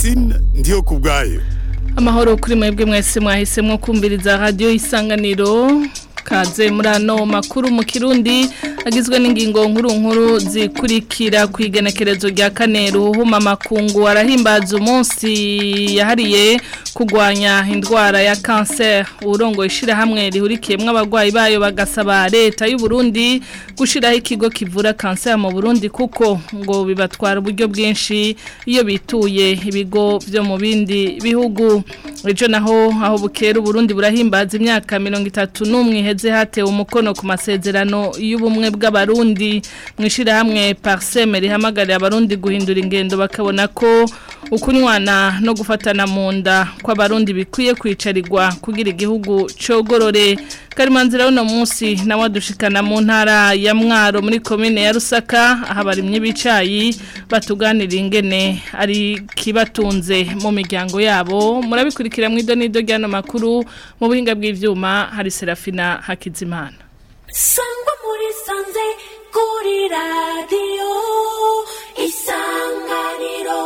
Francine ndiyo kubwayo amahoro kuri mwebwe mwese mwahisemo kumviriza radio isanganiro kaze muri ano makuru mu kirundi agizwe n'ingingo nkuru nkuru zikurikira ku igenekerezo rya kane ruhuma makungu arahimbaza umunsi yahariye kurwanya indwara ya kanseri urongo ishirahamwe rihurikiyemo abarwayi bayo bagasaba leta y'u Burundi gushiraho ikigo kivura kanseri mu Burundi kuko ngo bibatwara uburyo bwinshi iyo bituye ibigo byo mu bindi bihugu ejo naho aho bukera Burundi burahimbaza imyaka mirongo itatu n'umwe iheze hatewe umukono ku masezerano y'ubumwe bw'abarundi mu ishyirahamwe pariseme rihamagarira abarundi guhindura ingendo bakabona ko ukunywana no gufatana mu nda kw'abarundi bikwiye kwicarirwa kugira igihugu cogorore karimanzira uno munsi nawe adushikana mu ntara ya mwaro muri komine ya rusaka aho abarimye bicayi batuganira ingene ari kibatunze mu miryango yabo murabikurikira mu idonido ry'ano makuru mu buhinga bw'ivyuma hari serafina hakizimana sangwa muri sanze kuri radiyo isanganiro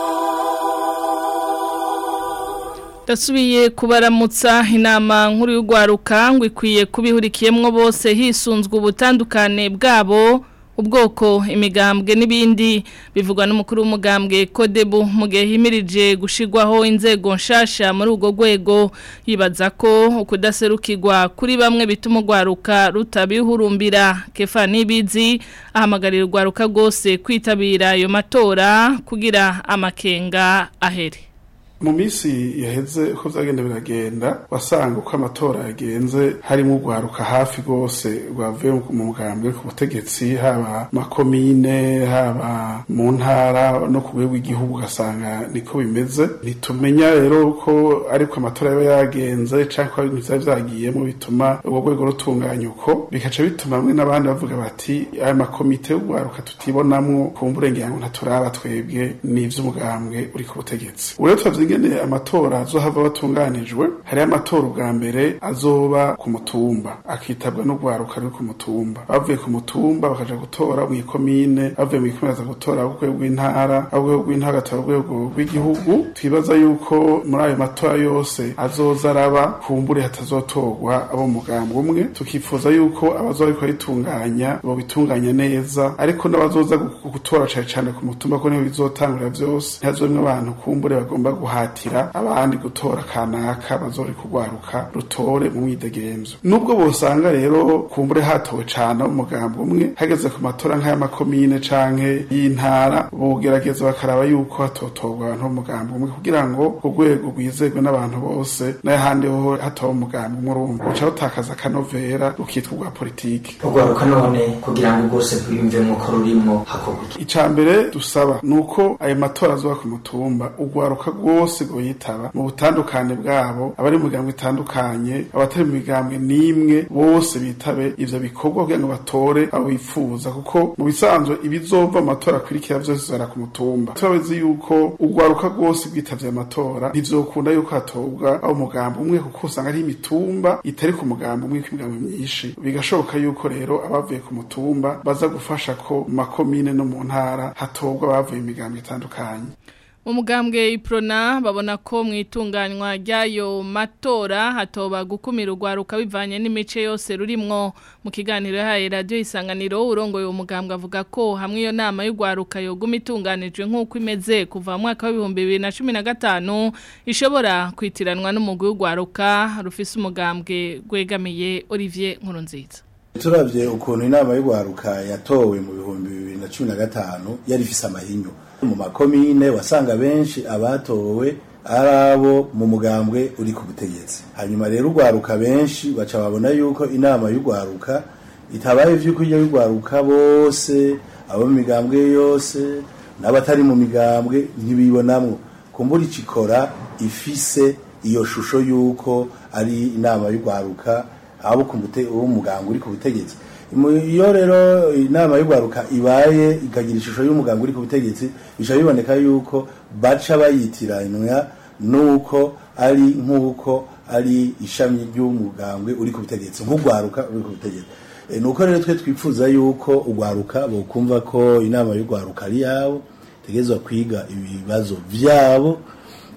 Dasubiye kubaramutsa inama nkuru y'ugwaruka ngo ikwiye kubihurikiyemwo bose hisunzwe ubutandukane bwabo ubwoko imigambwe n'ibindi bivugwa n'umukuru w'umugambwe Kodebu mu gihe himirije gushigwaho inzego nshasha muri ubwo rwego yibaza ko ukudaserukirwa kuri bamwe bituma ugwaruka rutabihurumbira kefa nibizi ahamagarira ugwaruka rwose kwitabira ayo matora kugira amakenga ahere mu minsi yaheze uko byagenda biragenda wasanga uko amatora yagenze harimo urwaruka hafi rwose rwavuye mu mugambwe ku butegetsi haba makomine haba mu ntara no ku rwego rw'igihugu ugasanga niko bimeze ntitumenya rero ko ariko amatora yaba yagenze cyangwa ko ibintu byaba byagiyemo bituma urwo rwego rutunganya uko bikaca bituma bamwe n'abandi bavuga bati aya makomite y'urwaruka tutibonamwo kumbura ngo ntaturaba twebwe n'ivy'umugambwe uri ku butegetsi urero turavye ingene amatora azohava batunganijwe hariho amatora ubwa mbere azoba ku mutumba akitabwa n'urwaruka ruri ku mutumba bavuye ku mutumba bakaja gutora mu ikomine bavuye mu ikomine baza gutora urwego rw'intara urwego rw'intara agatora urwego rw'igihugu twibaza yuko muri ayo matora yose azoza araba kumbure hatazotorwa abo mugambwe umwe tukifuza yuko abazoba bariko baritunganya bobitunganya neza ariko n'abazoza gutora cane cane ku mutumba ko niho bizotangurira vyose ntihazomwe abantu kumbure bagomba guha guhatira abandi gutora kanaka bazori kugwaruka rutore mu mwidegemvyo nubwo bosanga rero kumbure hatowe cane umugambo umwe hageze ku matora nk'aya makomine canke y'intara bogerageza bakaraba yuko hatotorwa abantu b'umugambo umwe kugira ngo urwego rwizerwe n'abantu bose n'ahandi ho hatowe umugambo umwe urumva uca rutakaza akanovera rukitwa urwa politiki urwaruka none kugira ngo rwose rwiyumvemwo ko rurimwo hakorwa ica mbere dusaba nuko ayo matora azoba ku mutumba urwaruka rwose rwose yitaba mu butandukane bwabo abari mu migambwe itandukanye abatari mu migambwe n'imwe bose bitabe ivyo bikorwa kugira ngo batore abo bifuza kuko mu bisanzwe ibizova mu matora akurikira vyose zara ku mutumba turabizi yuko urwaruka rwose rwitavye amatora ntivyokunda yuko hatobwa abo mugambo umwe kuko usanga ari imitumba itari ku mugambo umwe kw'imigambo myinshi bigashoboka yuko rero abavuye ku mutumba baza gufasha ko mu makomine no mu ntara hatobwa abavuye mu migambo itandukanye umugambwe iprona babona ko mu itunganywa ry'ayo matora hatoba gukumira urwaruka bivanye n'imice yose rurimwo mu kiganiro yahaye radiyo isanganiro urongoye uwo mugambwe avuga ko hamwe iyo nama y'urwaruka yoguma itunganijwe nk'uko imeze kuva mu mwaka w'ibihumbi bibiri na cumi na gatanu ishobora kwitiranwa n'umugwi w'urwaruka rufise umugambwe rwegamiye olivier nkurunziza turavye ukuntu inama y'urwaruka yatowe mu bihumbi bibiri na cumi na gatanu yari ifise amahinyu mu makomine wasanga benshi abatowe ari abo mu mugambwe uri ku butegetsi hanyuma rero urwaruka benshi baca babona yuko inama y'urwaruka itabaye vy'uko iyo y'urwaruka bose abo mu migambwe yose n'abatari mu migambwe ntibibonamwo kumbura icikora ifise iyo shusho yuko ari inama y'urwaruka abo ku mugambwe uri ku butegetsi iyo rero inama y'urwaruka ibaye ikagira ishusho y'umuganga uri ku butegetsi bica biboneka yuko baca bayitiranywa nuko ari nk'uko ari ishami ry'umugambwe uri ku butegetsi nk'urwaruka uri ku butegetsi nuko rero twe twifuza yuko urwaruka bokumva ko inama y'urwaruka ari yabo tegerezwa kwiga ibibazo vyabo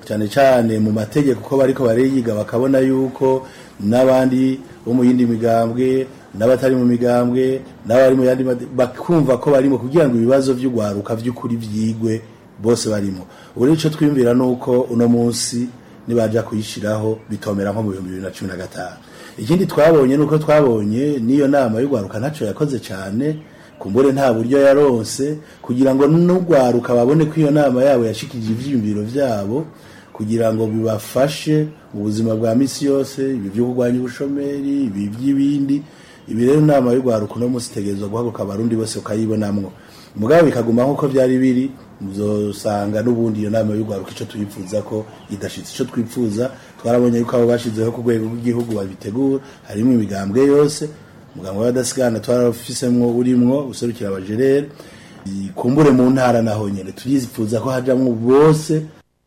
cyane cyane mu mategeko ko bariko bariyiga bakabona yuko n'abandi bo mu yindi migambwe n'abatari mu migambwe n'abari mu yandi made- bakumva ko barimo kugira ngo ibibazo vy'ugwaruka vy'ukuri vyigwe bose barimo ubu rero ico twiyumvira nuko uno munsi nibaja kuyishiraho bitomera nko mu bihumbi bibiri na cumi na gatanu ikindi twabonye nuko twabonye n'iyo nama y'ugwaruka ntaco yakoze cane kumbure nta buryo yaronse kugira ngo n'ugwaruka babone ko iyo nama yabo yashikije ivyiyumviro vyabo kugira ngo bibafashe mu buzima bwa misi yose ibi byo kurwanya ubushomeri ibi by'ibindi ibi rero inama y'urwaruka uno munsi itegerezwa guhaguruka abarundi bose ukayibonamwo mugabo bikaguma nk'uko byari biri muzosanga n'ubundi iyo nama y'urwaruka ico tuyifuza ko idashitse ico twifuza twarabonye yuko abo bashizeho ku rwego rw'igihugu babitegura harimo imigambwe yose umugambwe w'abadasigana twarafisemwo urimwo userukira abajerere kumbure mu ntara naho nyene turifuza ko hajamwo bose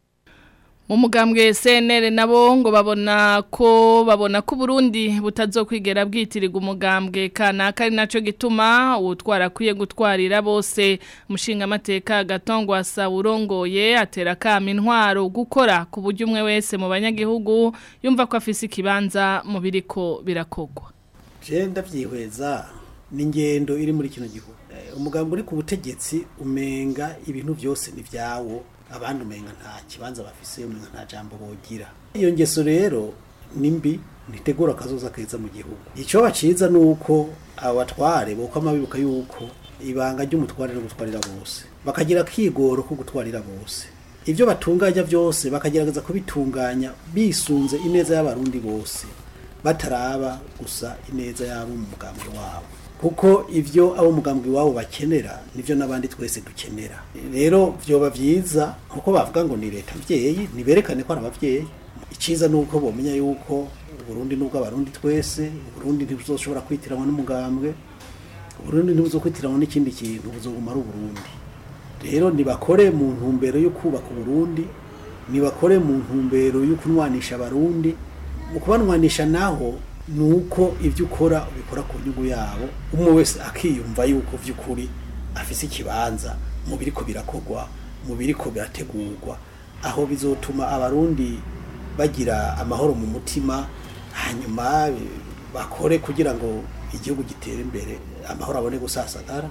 mu mugambwe CNL nabo ngo babona ko babona ko Burundi butazokwigera bwitirirwa umugambwe kanaka ari naco gituma utwara kwiye gutwarira bose mushinga amateka gatongwa sa urongoye atera kama intwaro gukora ku buryo umwe wese mu banyagihugu yumva ko afise ikibanza mu biriko birakogwa je ndavyihweza ni ingendo iri muri kino gihugu Eh, umugambi uri ku butegetsi umenga ibintu byose ni vyawo abandi umenga nta kibanza bafise umenga nta jambo bogira iyo ngeso rero ni mbi ntitegura akazoza keza mu gihugu icyo baciza ni uko abatware bokama bibuka yuko ibanga ry'umutware no gutwarira bose bakagira akigoro ko gutwarira bose ibyo batunganya byose bakagerageza kubitunganya bisunze ineza y'abarundi bose bataraba gusa ineza y'abo mu mugambwe wabo kuko ivyo abo mugambwe wabo bakenera nivyo n'abandi twese dukenera rero vyoba vyiza nkuko bavuga ngo ni leta mvyeyi niberekane ko ari abavyeyi iciza nuko bomenya yuko Burundi nubwo abarundi twese Burundi ntibuzoshobora kwitiranwa n'umugambwe Burundi ntibuzokwitiranywa n'ikindi kintu buzoguma ari Burundi rero nibakore mu ntumbero yo kubaka Burundi nibakore mu ntumbero yo kunwanisha abarundi mu kubanwanisha naho nuko ibyo ukora ubikora ku nyungu yabo umwe wese akiyumva yuko vy'ukuri afise ikibanza mu biriko birakogwa mu biriko birategurwa aho bizotuma abarundi bagira amahoro mu mutima hanyuma eh, bakore kugira ngo igihugu gitere imbere amahoro abone gusasagara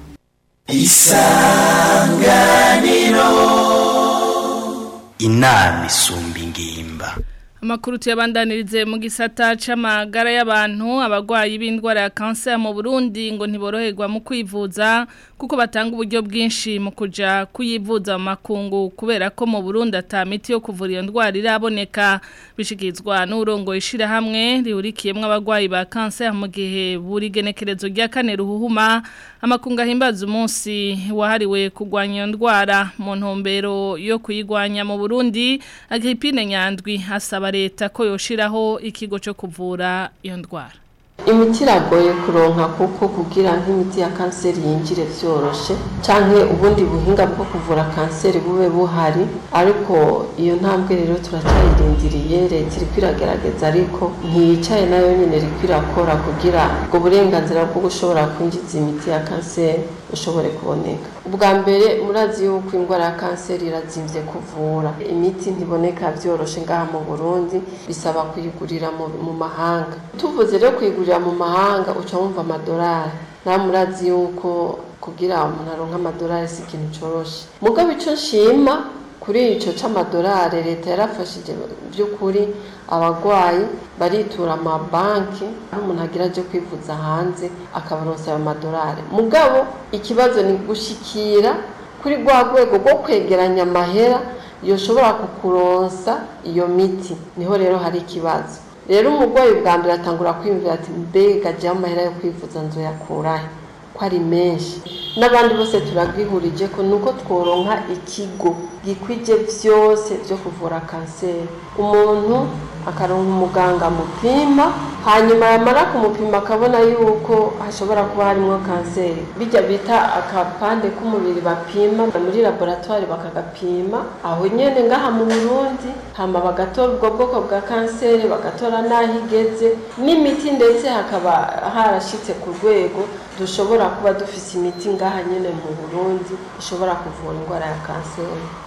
inama isumba ingimba Amakuru tuyabandanirize mu gisata c'amagara y'abantu abagwayi b'indwara ya cancer mu Burundi ngo ntiboroherwa mu kwivuza kuko batanga uburyo bwinshi mu kuja kuyivuza mu makungu kubera ko mu Burundi ata miti yo kuvura iyo ndwara iraboneka bishikizwa n'urongo ishira hamwe rihurikiyemwe abagwayi ba cancer mu gihe buri genekerezo rya kane ruhuhuma amakungu ahimbaza umunsi wahariwe kurwanya iyo ndwara mu ntumbero yo kuyigwanya mu Burundi Agripine Nyandwi asaba leta ko yoshiraho ikigo cyo kuvura iyo ndwara imiti iragoye kuronka kuko kugira nk'imiti ya kanseri yinjire vyoroshe canke ubundi buhinga bwo kuvura kanseri bube buhari ariko iyo ntambwe rero turacyayirindiriye leta iriko iragerageza ariko ntiyicaye nayo nyene iriko irakora kugira ubwo burenganzira bwo gushobora kwinjiza imiti ya kanseri bushobore kuboneka ubwa mbere murazi yuko indwara ya kanseri irazimvye kuvura imiti ntiboneka vyoroshe ngaha mu burundi bisaba kuyigurira mu, mu mahanga tuvuze rero kuyigurira mu mahanga uca wumva amadolari nawe murazi yuko kugira umuntu aronka amadolari si ikintu coroshe mugabo ico nshima kuri ico c'amadolari leta yarafashije by'ukuri abagwayi baritura amabanki aho umuntu agira aje kwivuza hanze akabaronsa ayo madolari mugabo ikibazo ni gushikira kuri rwa rwego rwo kwegeranya amahera yoshobora kukuronsa iyo miti niho rero hari ikibazo rero umurwayi bwa mbere atangura kwiyumvira ati mbega jya amahera yo kwivuza nzoyakurahe ko ari menshi n'abandi bose turabwihurije ko nuko tworonka ikigo gikwije byose byo kuvura kanseri umuntu akaronka umuganga amupima hanyuma yamara kumupima akabona yuko hashobora kuba harimo kanseri bijya bita akapande k'umubiri bapima muri laboratwari bakagapima aho nyene ngaha mu burundi hama bagatora ubwo bwoko bwa kanseri bagatora n'aho igeze n'imiti ndetse hakaba harashitse ku rwego dushobora kuba dufise imiti ngaha nyene mu burundi ishobora kuvura indwara ya kanseri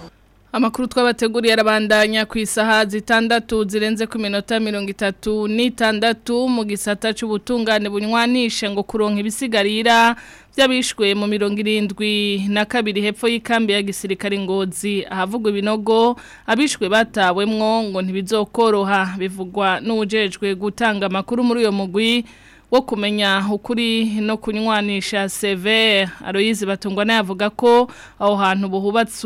Amakuru twabateguriye arabandanya ku isaha zitandatu zirenze ku minota mirongo itatu n'itandatu mu gisata c'ubutungane bunywanishe ngo kuronka ibisigarira by'abishwe mu mirongo irindwi na kabiri hepfo y'ikambi ya gisirikare ngozi ahavugwa ibinogo abishwe batawemwo ngo ntibizokoroha bivugwa n'ujejwe gutanga amakuru muri uyo mugwi wo kumenya ukuri no kunywanisha severe aroyizi batungwa nayavuga ko aho hantu buhubatse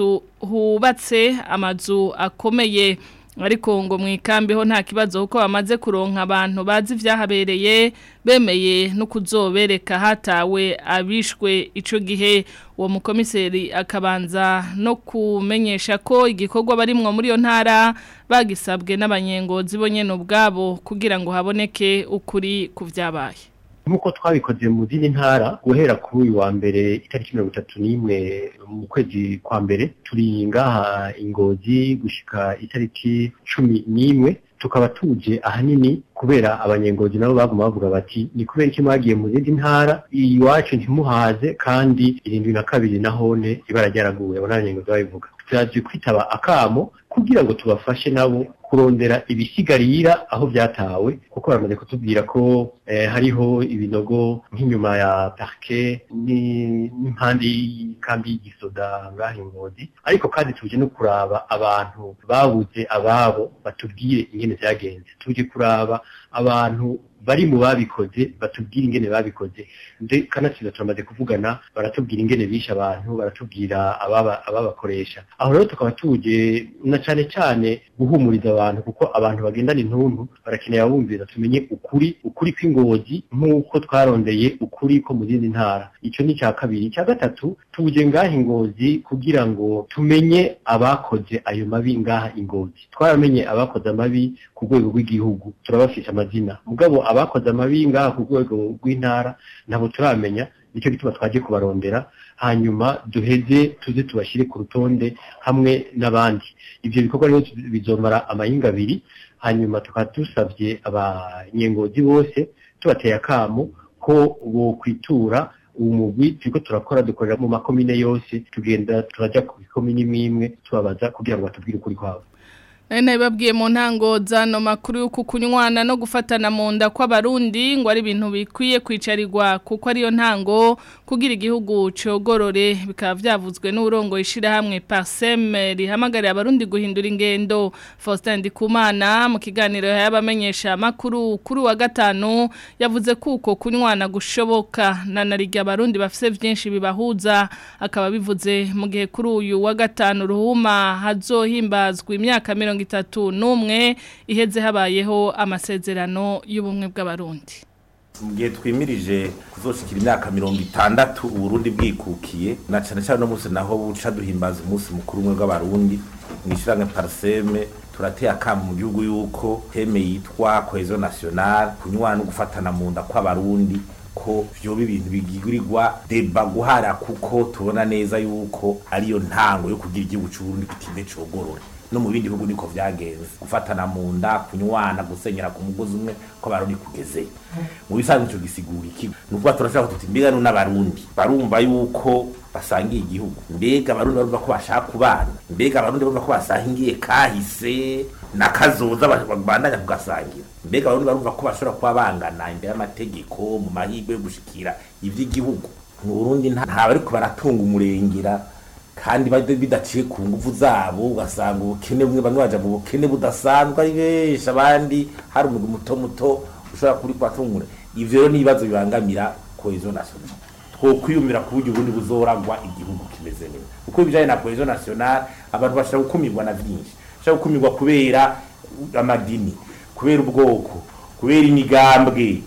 hubatse amazu akomeye ariko ngo mu ikambi ho nta kibazo kuko bamaze kuronka abantu bazi ibyahabereye bemeye no kuzobereka hatawe abishwe icyo gihe uwo mukomiseri akabanza no kumenyesha ko igikorwa barimwo muri iyo ntara bagisabwe n'abanyengozi bo nyine ubwabo kugira ngo haboneke ukuri ku byabaye nk'uko twabikoze mu zindi ntara guhera kuri uyu wa mbere itariki mirongo itatu n'imwe mu kwezi kwa mbere turi ngaha ingozi gushika itariki cumi n'imwe tukaba tuje ahanini kubera abanyengozi nabo baguma bavuga bati ni kubera iki mwagiye mu zindi ntara iwacu ntimuhaze kandi irindwi na kabiri nahone ibara ryaraguye abo n'abanyengozi babivuga turaje kwitaba akamo kugira ngo tubafashe nabo kurondera ibisigarira aho byatawe kuko baramaze kutubwira ko eh, hariho ibinogo nk'inyuma ya parke n'impande y'ikambi y'igisoda ngaho ingozi ariko kandi tuje no kuraba abantu babuze ababo batubwire ingene vyagenze tuje kuraba abantu bari mu babikoze batubwira ingene babikoze nde kanatsinda turamaze kuvugana baratubwira ingene bisha abantu baratubwira ababa ababakoresha aho rero tukaba tuje na cane cane guhumuriza abantu kuko abantu bagendana intuntu barakeneye abumvira tumenye ukuri ukuri kw'ingozi nk'uko twarondeye ukuri ko mu zindi ntara ico ni ca kabiri icya gatatu tuje ngaha ingozi kugira ngo tumenye abakoze ayo mabi ngaha ingozi twaramenye abakoze amabi ku rwego rw'igihugu turabafisha amazina mugabo abakoze amabi ngaha ku rwego rw'intara ntabwo turamenya nicyo gituma twaje kubarondera hanyuma duheze tuze tubashyire ku rutonde hamwe n'abandi ibyo bikorwa rero bizomara amahinga abiri hanyuma tukaba dusabye abanyengozi bose tubateye akamo ko bokwitura uwo mugwi turiko turakora dukorera mu makomine yose tugenda turaja ku ikomine imwe imwe tubabaza kugira ngo batubwire ukuri kwabo Nene babwiye mu ntango zano makuru yo kukunywana no gufatana mu nda kw'abarundi ngo ari ibintu bikwiye kwicarirwa kuko ariyo ntango kugira igihugu cogorore bikaba vyavuzwe n'urongo ishira hamwe Parsem rihamagarira abarundi guhindura ingendo Faustin Ndikumana mu kiganiro yabamenyesha makuru kuri wa gatanu yavuze kuko kunywana gushoboka na narijya abarundi bafise vyinshi bibahuza akaba bivuze mu gihe kuri uyu wa gatanu ruhuma hazohimbazwa imyaka mirongo itatu n'umwe iheze habayeho amasezerano y'ubumwe bw'abarundi mu gihe twimirije kuzoshikira imyaka mirongo itandatu uburundi bwikukiye na cyane cyane no munsi naho buca duhimbaza umunsi mukuru umwe bw'abarundi mwishyirange pariseme turateye akamu mu gihugu yuko teme yitwa cohesion nationale kunywana no gufatana mu nda kw'abarundi ko vyoba ibintu bigigurirwa deba guhara kuko tubona neza yuko ariyo ntango yo kugira igihugu c'uburundi kitinde cogorora no mu bindi bihugu niko vyagenze gufatana mu nda kunywana gusenyera ku mugozi umwe ko barundi kugeze mu bisanzwe ico gisigura iki nukuba turashaka tuti mbega no n'abarundi barumva yuko basangiye igihugu mbega abarundi barumva ko bashaka kubana mbega abarundi barumva ko basangiye kahise nakazoza babandanya kugasangira mbega abarundi barumva ko bashobora kuba bangana imbere y'amategeko mu mahirwe yo gushikira ivy'igihugu mu Burundi nta bariko baratunga umurengera kandi bidaciye ku nguvu zabo ugasanga ubukene bumwe bamwe baja mu bukene budasanzwe ari benshi abandi hari umugwi muto muto ushobora kuri kubatungura ivyo rero n'ibibazo bibangamira cohesion nationale twokwiyumvira ku buryo ubundi buzoragwa igihugu kimeze neza kuko ibijanye na cohesion nationale abantu bashobora gukumirwa na vyinshi bashobora gukumirwa kubera amadini kubera ubwoko kubera imigambwe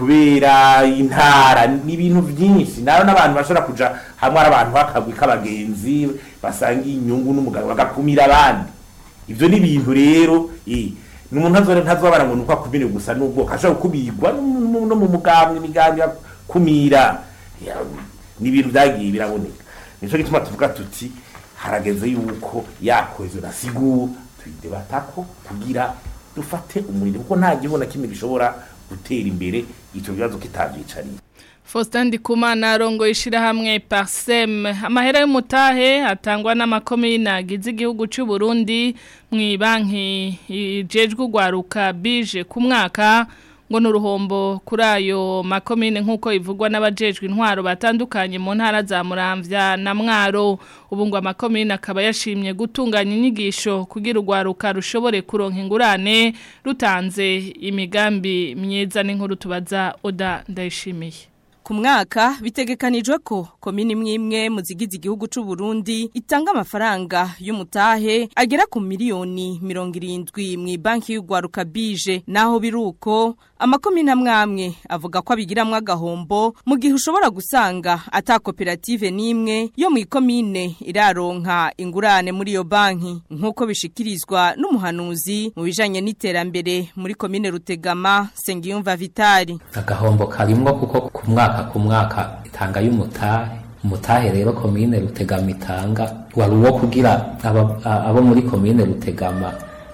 kubera intara n'ibintu byinshi nayo n'abantu bashobora kuja hamwe ari abantu bakagwi k'abagenzi basangiye inyungu n'umugabo bagakumira abandi ivyo ni ibintu rero eh n'umuntu ntazore ntazobara ngo nuko akumire gusa n'ubwoko ashobora kubigwa no mu mugambwe imigambi kumira ni ibintu byagiye biraboneka nico gituma tuvuga tuti harageze yuko yakoze nasigura tuyidebatako kugira dufate umuriro kuko nta gihugu na kimwe gishobora gutera imbere icyo kibazo kitabyicariye Faustin Ndikumana arongoye ishirahamwe Parsem amahera y'umutahe atangwa n'amakomine agize igihugu cy'u Burundi mu banki ijejwe ugwaruka bije ku mwaka ngo nuruhombo kuri ayo makomine nk'uko ivugwa n'abajejwe intwaro batandukanye mu ntara za Muramvya na Mwaro ubu ngo amakomine akaba yashimye gutunganya inyigisho kugira urwaruka rushobore kuronka ingurane rutanze imigambi myiza n'inkuru tubaza Oda ndayishimiye ku mwaka bitegekanijwe ko komini imwe imwe mu zigize igihugu cy'u Burundi itanga amafaranga y'umutahe agera ku miliyoni mirongo irindwi mu banki y'urwaruka bije naho biruko amakomine amwe amwe avuga ko abigiramwo agahombo mu gihe ushobora gusanga ata koperative n'imwe yo mu ikomine iraronka ingurane muri iyo banki nk'uko bishikirizwa n'umuhanuzi mu bijanye n'iterambere muri komine Rutegama Sengiyumva Vitali agahombo karimwo kuko ku mwaka ku mwaka itanga y'umutahe umutahe rero komine rutegama itanga wari uwo kugira abo muri komine rutegama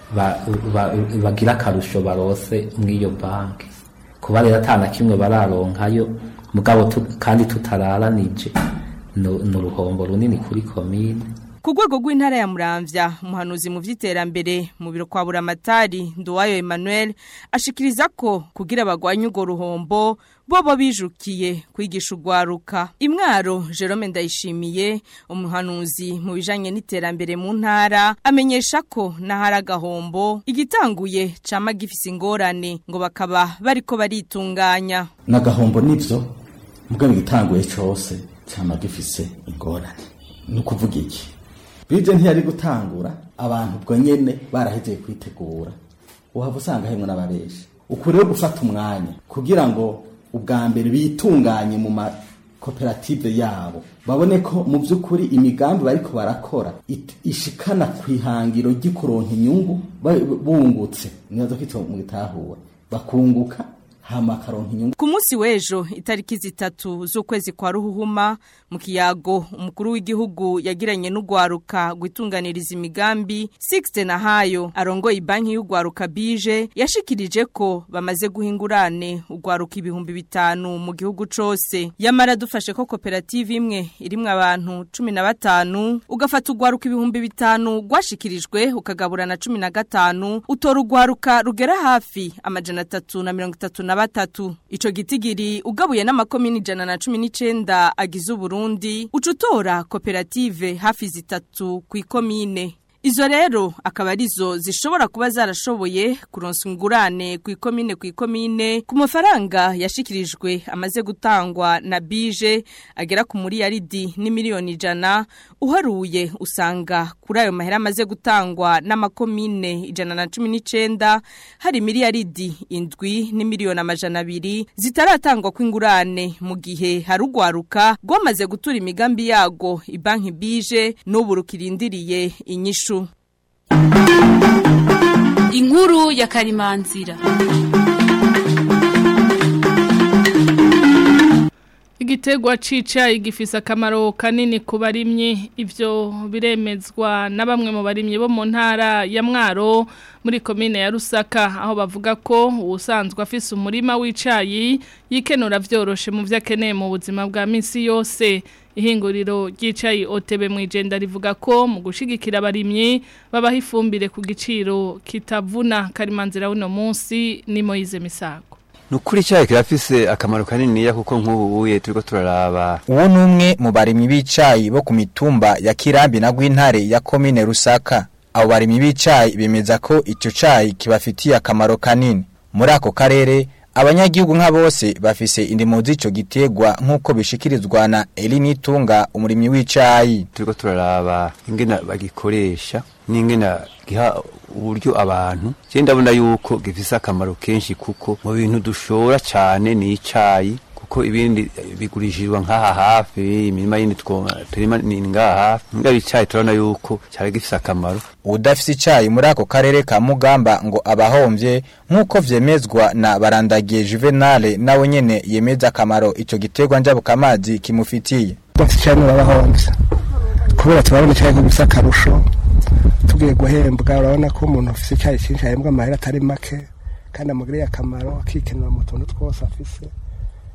bagira akarusho barose mw'iyo banki kuba rero atana kimwe bararonkayo mugabo kandi tutararanije ni uruhombo runini kuri komine ku rwego rw'intara ya muramvya umuhanuzi mu vy'iterambere mu biro kwa buramatari nduwayo emmanuel ashikiriza ko kugira bagwanye urwo ruhombo bobo bijukiye kwigisha urwaruka imwaro jerome ndayishimiye umuhanuzi mu bijanye n'iterambere mu ntara amenyesha ko n'ahari agahombo igitanguye cama gifise ingorane ngo bakaba bariko baritunganya n'agahombo nivyo mugabo igitanguye cose cama gifise ingorane ni ukuvuga iki bije ntiyari gutangura abantu ubwo nyene barahejeye kwitegura uhava usanga hemwe n'abareshi uku rero gufata umwanya kugira ngo ubwa mbere bitunganye mu makoperative yabo babone ko mu by'ukuri imigambi bariko barakora ishikana ku ihangiro ry'ikuronka inyungu bungutse nibaza ko mu gitahura bakunguka hama karonka inyungu ku munsi w'ejo itariki zitatu z'ukwezi kwa ruhuhuma mu kiyago umukuru w'igihugu yagiranye n'urwaruka gutunganiriza imigambi Sixte Nahayo arongoye banki y'urwaruka bije yashikirije ko bamaze guhingurane urwaruka ibihumbi bitanu mu gihugu cose yamara dufashe ko koperative imwe irimwe abantu cumi na batanu ugafata urwaruka ibihumbi bitanu rwashikirijwe ukagabura na cumi na gatanu utora urwaruka rugera hafi amajana atatu na mirongo itatu na batatu ico gitigiri ugabuye n'amakomini ijana na cumi n'icenda agize uburundi ucutora koperative hafi zitatu ku ikomine Izo rero akaba arizo zishobora kuba zarashoboye kuronsa ingurane ku ikomine ku ikomine ku mafaranga yashikirijwe amaze gutangwa na bije agera ku muri yaridi ni miliyoni ijana uharuye usanga kuri ayo mahera amaze gutangwa n'amakomine ijana na cumi n'icenda hari miliyaridi indwi ni miliyoni amajana abiri zitaratangwa kw'ingurane mu gihe hari ugwaruka rwamaze gutura imigambi yago ibanki bije n'ubu rukirindiriye inyishu inkuru ya karimanzira Igitegwa cicayi gifise akamaro kanini ku barimyi ivyo biremezwa na bamwe mu barimyi bo mu ntara ya Mwaro muri komine ya Rusaka aho bavuga ko ubusanzwe afise umurima w'icayi yikenura vyoroshe mu vyakeneye mu buzima bwa misi yose ihinguriro ry'icayi OTB mu igenda rivuga ko mu gushigikira abarimyi babaha ifumbire ku giciro kitavuna karimanzira uno munsi ni Moize Misago Nukuri icyayi kirafise akamaro kanini kuko nk'ubu uye turiko turaraba uwo numwe mu barimyi b'icayi bo ku mitumba ya Kirambi na Gwintare ya komine Rusaka abo barimyi b'icayi bemeza ko ico cayi kibafitiye akamaro kanini muri ako karere abanyagihugu nka bose bafise indimo z'ico gitegwa nk'uko bishikirizwa na Elini Tunga umurimyi w'icayi turiko turaraba ingena bagikoresha n'ingena giha uburyo abantu je ndabona yuko gifise akamaro kenshi kuko mu bintu dushora cyane ni icayi kuko ibindi bigurishirizwa nk'aha hafi imirima yindi turima ni ngaha hafi ngaho icayi turabona yuko cyari gifise akamaro udafise icayi muri ako karere ka Mugamba ngo abahomvye nk'uko vyemezwa na barandagiye Juvenal nawe nyene yemeza akamaro ico gitegwa njabuka amazi kimufitiye udafise icayi murabahomvye kubera turabona icayi nk'igisa akarusho tugiye guhembwa urabona ko umuntu afise icyayi cyinshi ahembwa amahera atari make kandi amugiriye akamaro akikenura mu tuntu twose afise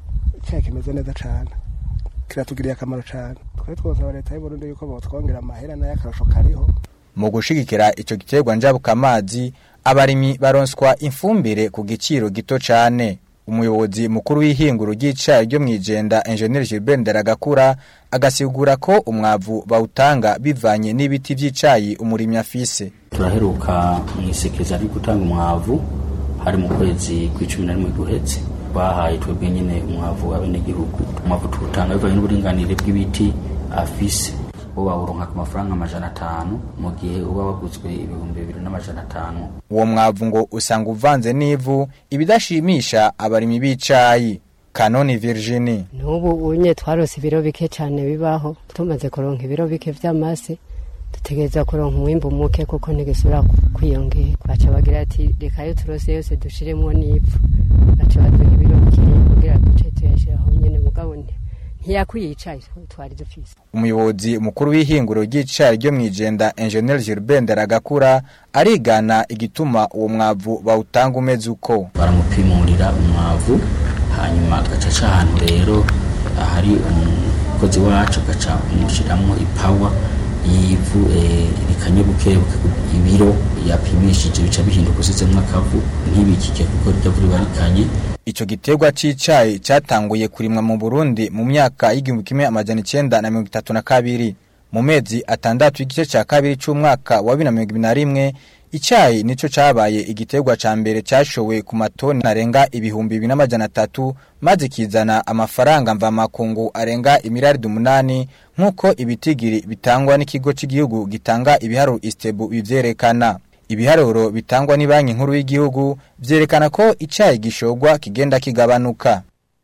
icyayi kimeze neza cyane kiratugiriye akamaro cyane twari twosaba leta y'u Burundi yuko botwongera amahera nayo akarusho kariho mu gushigikira ico giterwa njabuka amazi abarimyi baronswa imfumbire ku giciro gito cane umuyobozi mukuru w'ihinguro ry'icayi ryo mwijenda Engineer Gilbert Ndaragakura agasigura ko umwavu bawutanga bivanye n'ibiti vy'icayi umurimyi afise turaheruka mu isekeza ryo gutanga umwavu hari mu kwezi kw'icumi na rimwe guhetse bahaye twebwe nyine umwavu abenegihugu umwavu tuwutanga bivanye n'uburinganire bw'ibiti afise bo bawuronka ku mafaranga amajana atanu mu gihe uba waguzwe ibihumbi bibiri n'amajana atanu uwo mwavu ngo usanga uvanze n'ivu ibidashimisha abarimyi b'icayi kanoni Virginie n'ubu unye twarose ibiro bike cyane bibaho tumaze kuronka ibiro bike vy'amase dutegereza kuronka umwimbu muke kuko ntigisubira kwiyongera baca bagira ati reka yo turose yose dushiremwo n'ivu baca baduha ibiro bikeya kugira duce tuyashiraho nyene mugabo ntiyakwiye icayi twari dufise umuyobozi mukuru w'ihinguro ry'icayi ryo mwijenda Engineer Gilbert Ndaragakura arigana igituma uwo mwavu bawutanga umeze uko baramupimurira umwavu hanyuma agaca aca ahantu rero ahari umukozi wacu agaca umushiramwo ipawa y'ivu rikanye bukebuke ibiro yapimishije bica bihinduka usizemwo akavu ntibikike kuko rya vu riba rikanye Ico giterwa c'icayi cyatanguye kurimwa mu Burundi mu myaka y'igihumbi kimwe amajana icenda na mirongo itatu na kabiri mu mezi atandatu y'igice ca kabiri c'umwaka wa bibiri na mirongo ibiri na rimwe icayi nico cabaye igiterwa ca mbere cashowe ku matoni arenga ibihumbi bibiri n'amajana atatu maze kizana amafaranga mvamakungu arenga imiriyaridi umunani nk'uko ibitigiri bitangwa n'ikigo cy'igihugu gitanga ibiharuro istebu bivyerekana ibiharuro bitangwa ni banki nkuru y'igihugu vyerekana ko icayi gishogwa kigenda kigabanuka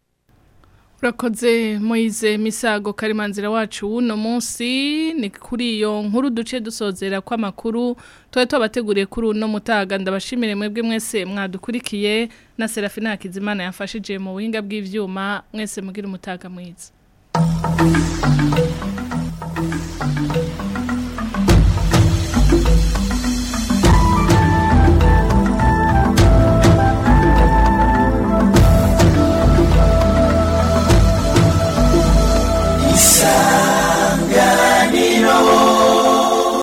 Urakoze Moize Misago Karimanzira wacu wuno munsi ni kuri iyo nkuru duce dusozera kwa makuru twaye twabateguriye kuri uno mutaga ndabashimire mwebwe mwese mwadukurikiye na Serafina Hakizimana yafashije mu buhinga bw'ivyuma mwese mugira umutaga mwiza